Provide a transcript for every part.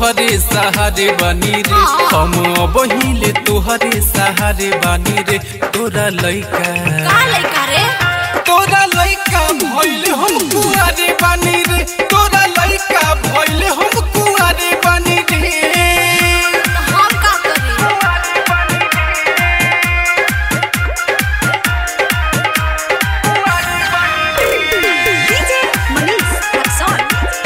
तोहरे सहारे बानी रे हम बहिले तोहरे सहारे बानी रे तोरा लइका का लइका रे तोरा लइका भइले हम कुआरे बानी रे तोरा लइका भइले हम कुआरे बानी रे तो हम का करी डीजे मनीष रक्सौल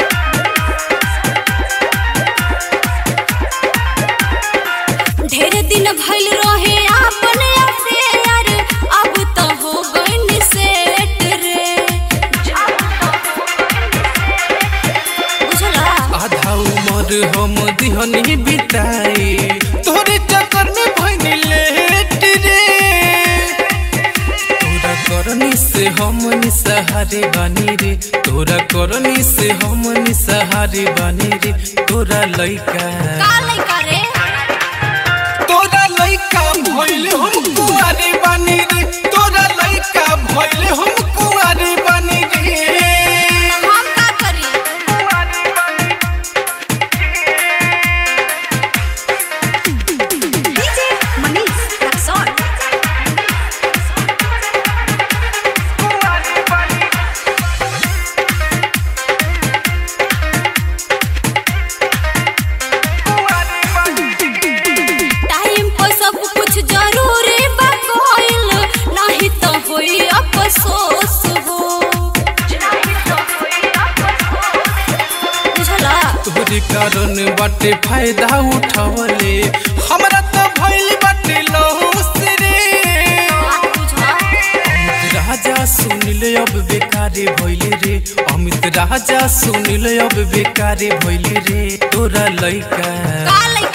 ढेर दिन भइल रहे आपन अफेयर अब तो हो गइल सेट रे बुझला आधा उमर हम दिहनी बिताई तोरे चक्कर में भइनी लेट रे तोरा करनी से हम निसहारे बानी रे तोरा करनी से हम निसहारे बानी रे तोरा लइका का लइका रे तोरा लइका भइले हम कुआरे बानी रे तोरा लइका भइले हम कुआरे बानी रे हम का करी डीजे मनीष रक्सौल टाइम पर सब कुछ जरूरी बा कोइल नहीं तो होई अफसोस हो बुझला तोहरे कारण बाटे फायदा उठावले हमरा तो भइल बाटे लॉस रे बात बुझा अमित राजा सुन ले अब बेकारे भइले रे अमित राजा सुन ले अब बेकारे भइले रे तोरा लइका का लइका